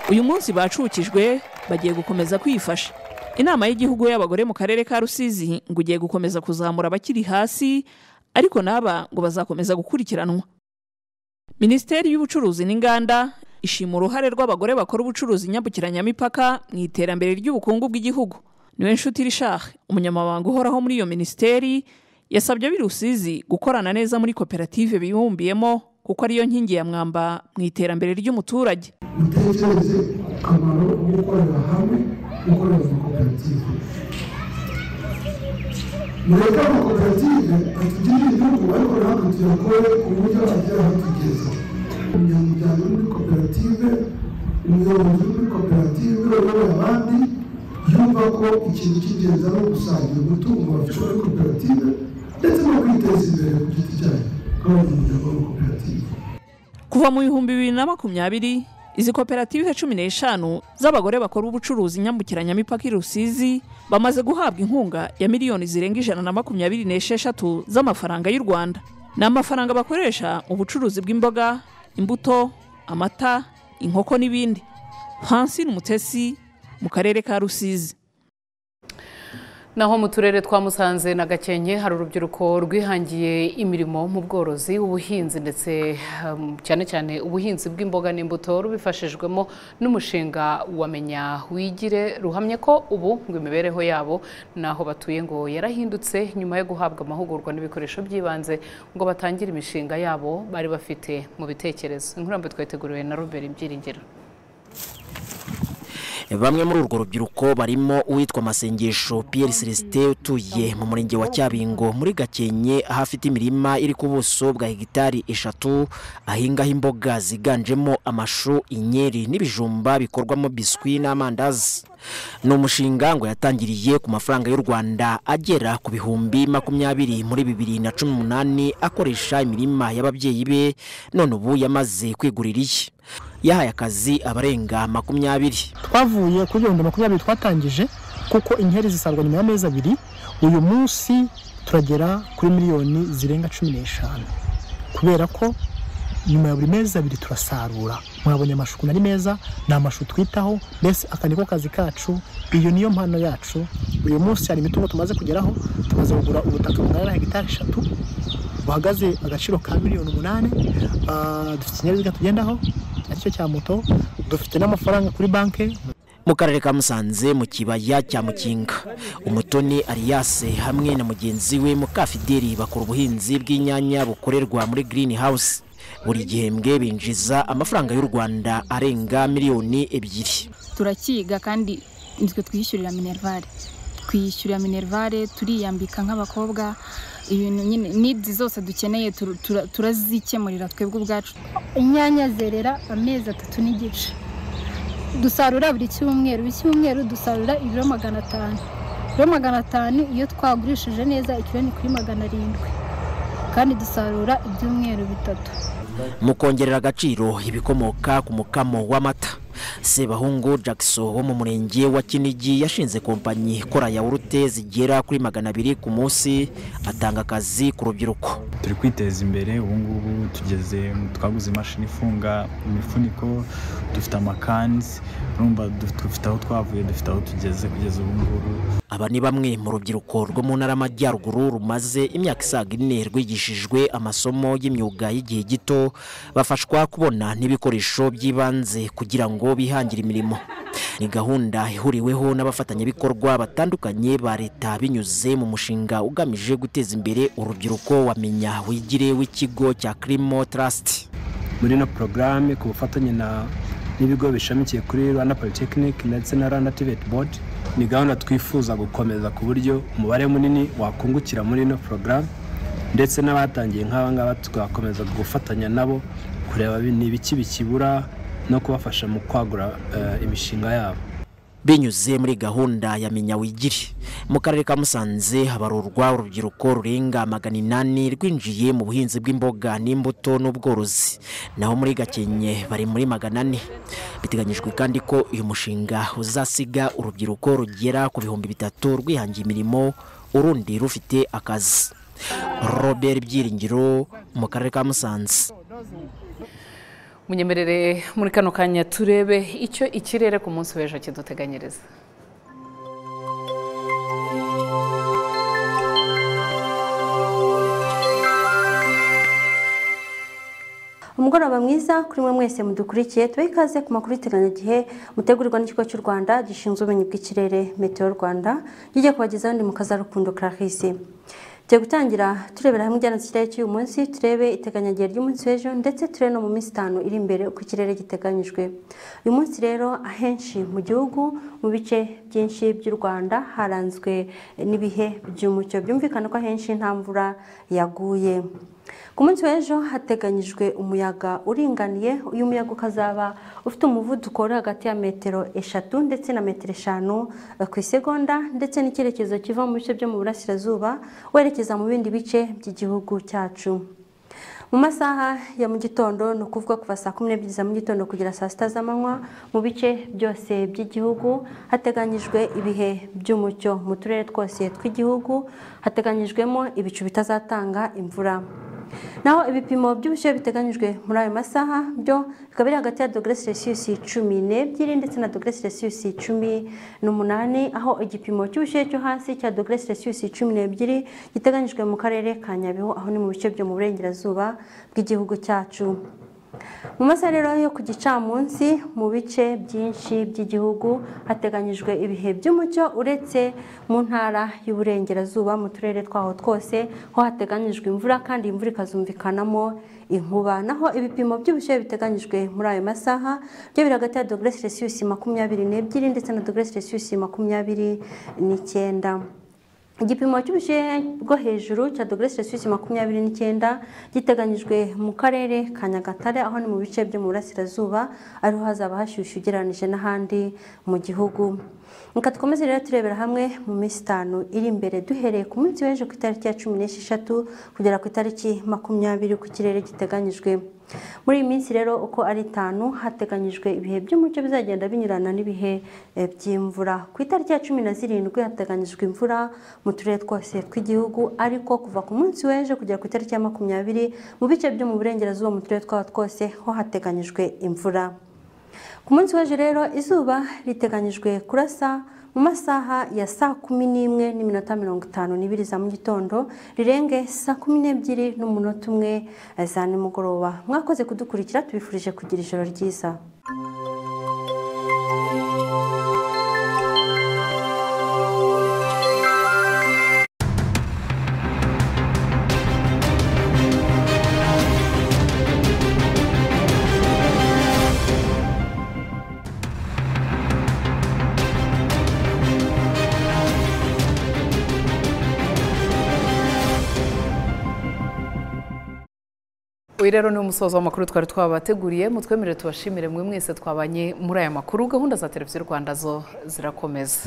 S42: uyu munsi bacukijwe bagiye gukomeza kwifasha inama y'igihugu y'abagore mu karere ka rusizi ngo ugiye gukomeza kuzamura abakiri hasi ariko n'aba ngo bazakomeza gukurikiranwa minisiteri y'ubucuruzi n'inganda ishima uruhare rw'abagore bakora ubucuruzi nyambukiranyamipaka mu iterambere ry'ubukungu bw'igihugu niwe nshuti rishahe umunyamabanga uhoraho muri iyo minisiteri yasabye ab'i rusizi gukorana neza muri koperative bibumbiyemo kuko ariyo nkingi ya mwamba mu iterambere ry'umuturage
S43: mutekereze ku kamaro ko gukorera hamwe gukorera mu koperative mureke amakoperative atugirire igihugu ariko natwe tuyakore ku buryo agera aho tugeze umunyamuryango uri muri koperative umuyobozi uri muri koperative uyoboye abandi yumva ko ikintu cy'ingenzi ari ugusangira umutungo bafite muri koperative ndetse no kwiteza imbere ku giti cyayo nk'abanyamuryango b'amakoperative
S42: kuva mu bihumbi bibiri na makumyabiri izi koperative cumi n'eshanu z'abagore bakora ubucuruzi nyambukiranyamipaka i rusizi bamaze guhabwa inkunga ya miliyoni zirenga ijana na makumyabiri n'esheshatu z'amafaranga y'u rwanda ni amafaranga bakoresha mu bucuruzi bw'imboga imbuto amata inkoko n'ibindi hansine umutesi mu karere ka rusizi
S1: naho mu turere twa musanze na gakenke hari urubyiruko rwihangiye imirimo mu bworozi ubuhinzi ndetse um, cyane cyane ubuhinzi bw'imboga n'imbuto rubifashijwemo n'umushinga wamenya wigire ruhamye ko ubu ngo imibereho yabo n'aho batuye ngo yarahindutse nyuma yo guhabwa amahugurwa n'ibikoresho by'ibanze ngo batangire imishinga yabo bari bafite mu bitekerezo inkurambe twateguriwe na robert ibyiringiro
S28: bamwe muri urwo rubyiruko barimo uwitwa amasengesho Pierre celestin utuye mu murenge wa cyabingo muri gakenke aho afite imirima iri ku buso bwa hegitari eshatu ahingaho imboga ziganjemo amashu inyeri n'ibijumba bikorwamo biswi n'amandazi ni umushinga ngo yatangiriye ku mafaranga y'u rwanda agera ku bihumbi makumyabiri muri bibiri na cumi n'umunani akoresha imirima y'ababyeyi be none ubu yamaze kwigurira iye yahaye akazi abarenga makumyabiri
S44: twavuye kuri ibihumbi makumyabiri twatangije kuko inkeri zisarwa nyuma y'amezi abiri uyu munsi turagera kuri miliyoni zirenga cumi n'eshanu kubera ko nyuma ya buri mezi abiri turasarura mwabonye amashu ukuntu ari meza ni amashu twitaho mbese aka niko kazi kacu iyo niyo mpano yacu uyu munsi hari imitungo tumaze kugeraho tumaze kugura ubutaka bungana na hegitari eshatu buhagaze agaciro ka miliyoni umunani Ah, dufite ikinyabiziga tugendaho aricyo cya moto dufite n'amafaranga kuri banki
S28: mu karere ka musanze mu kibaya cya mukinga umutoni ariyase hamwe na mugenzi we mukafideli bakora ubuhinzi bw'inyanya bukorerwa muri Green House buri gihembwe binjiza amafaranga y'u rwanda arenga miliyoni ebyiri
S45: turakiga kandi nitwe twiyishyurira minerivare twiyishyurira minerivare turiyambika nk'abakobwa ibintu nyine nidi zose dukeneye tur- tura- turazikemurira twebwe ubwacu
S46: inyanya zerera amezi atatu n'igice dusarura buri cyumweru buri cyumweru dusarura ibiro magana atanu ibiro magana atanu iyo twagurishije neza ikiro ni kuri magana arindwi kandi dusarura ibyumweru bitatu
S28: mu kongerera agaciro ibikomoka ku mukamo w'amata sebahungu jackson wo mu murenge wa kinigi yashinze kompanyi ikora yawurute zigera kuri magana abiri ku munsi atanga akazi ku rubyiruko
S47: turi kwiteza imbere ubu ngubu tugeze twaguze imashini ifunga imifuniko dufite amakanzi urumva duf- dufite aho twavuye dufite aho tugeze kugeza ubu ngubu
S28: aba ni bamwe mu rubyiruko rwo mu ntara y'amajyaruguru rumaze imyaka isaga ine rwigishijwe amasomo y'imyuga y'igihe gito bafashwa kubona n'ibikoresho by'ibanze kugira ngo bihangire imirimo ni gahunda ihuriweho n'abafatanyabikorwa batandukanye ba leta binyuze mu mushinga ugamije guteza imbere urubyiruko wamenya wigire w'ikigo cya kirimo tarasiti
S48: muri ino porogaramu ku bufatanye na n'ibigo bishamikiye kuri rwanda polytechnic ndetse na rwanda tiveti bodi ni gahunda twifuza gukomeza ku buryo umubare munini wakungukira muri ino porogaramu ndetse n'abatangiye nk'aba ngaba tugakomeza gufatanya nabo kureba bi- ni ibiki bikibura no kubafasha mu kwagura eh, imishinga yabo
S28: binyuze muri gahunda ya menya wigire mu karere ka musanze habarurwa urubyiruko rurenga magana inani rwinjiye mu buhinzi bw'imboga n'imbuto n'ubworozi naho muri gakenke bari muri magana ane biteganyijwe kandi ko uyu mushinga uzasiga urubyiruko rugera ku bihumbi bitatu rwihangiye imirimo urundi rufite akazi robert byiringiro mu karere ka musanze
S1: munyemerere muri kano kanya turebe icyo ikirere ku munsi w'ejo kiduteganyiriza
S49: umugoroba mwiza kuri mwe mwese mudukurikiye tubahe ikaze ku makuru y'iteranyagihe mutegurirwa n'ikigo cy'u rwanda gishinzwe ubumenyi bw'ikirere meteo rwanda kijya kubagezaho ndi mu kazarukundo clarisse tugiye gutangira turebera hamwe ijyana cy'ikirere cy'uyu munsi turebe iteganyagihe ry'umunsi w'ejo ndetse turebe no mu minsi itanu iri imbere uko ikirere giteganyijwe uyu munsi rero ahenshi mu gihugu mu bice byinshi by'u rwanda haranzwe n'ibihe by'umucyo byumvikana ko ahenshi nta mvura yaguye ku munsi w'ejo hateganyijwe umuyaga uringaniye uyu muyaga ukazaba ufite umuvuduko uri hagati ya metero eshatu ndetse na metero eshanu eh, ku isegonda ndetse n'icyerekezo kiva mu bice byo mu burasirazuba werekeza mu bindi bice by'igihugu cyacu mu masaha ya mu gitondo ni ukuvuga kuva saa kumi n'ebyiri za mu gitondo kugera saa sita z'amanywa mu bice byose by'igihugu hateganyijwe ibihe by'umucyo mu turere twose tw'igihugu hateganyijwemo ibicu bitazatanga imvura naho ibipimo by'ubushyuhe biteganyijwe muri ayo masaha byo bikaba biri hagati ya dogere selisiyusi cumi n'ebyiri ndetse na dogere selisiyusi cumi n'umunani aho igipimo cy'ubushyuhe cyo hasi cya dogere selisiyusi cumi n'ebyiri giteganyijwe mu karere ka nyabihu aho ni mu bice byo mu burengerazuba bw'igihugu cyacu mu masaha rero yo ku gicamunsi mu bice byinshi by'igihugu hateganyijwe ibihe by'umucyo uretse mu ntara y'uburengerazuba mu turere twaho twose ho hateganyijwe imvura kandi imvura ikazumvikanamo inkuba naho ibipimo by'ubushyuhe biteganyijwe muri ayo masaha byo biri hagati ya dogere selisiyusi makumyabiri n'ebyiri ndetse na dogere selisiyusi makumyabiri n'icyenda igipimo cy'ubushyuhe bwo hejuru cya dogere selisiyusi makumyabiri n'icyenda giteganyijwe mu karere ka nyagatare aho ni mu bice byo mu burasirazuba ariho hazaba hashyushye ugereranyije n'ahandi mu gihugu reka dukomeze rero turebera hamwe mu minsi itanu iri imbere duhereye ku munsi w'ejo ku itariki ya cumi n'esheshatu kugera ku itariki makumyabiri ku kirere giteganyijwe muri iyi minsi rero uko ari itanu hateganyijwe ibihe by'umucyo bizagenda binyurana n'ibihe by'imvura ku itariki ya cumi na zirindwi hateganyijwe imvura mu turere twose tw'igihugu ariko kuva ku munsi w'ejo kugera ku itariki ya makumyabiri mu bice byo mu burengerazuba mu turere twaho twose ho hateganyijwe imvura ku munsi w'ejo rero izuba riteganyijwe kurasa mu masaha ya saa kumi n'imwe n'iminota mirongo itanu n'ibiri za mu gitondo rirenge saa kumi n'ebyiri n'umunota umwe za nimugoroba mwakoze kudukurikira tubifurije kugira ijoro ryiza
S1: uyu rero ni umusozo w'amakuru twari twabateguriye mutwemerere tubashimire mwe mwese twabanye muri aya makuru gahunda za televiziyo rwanda zo zirakomeza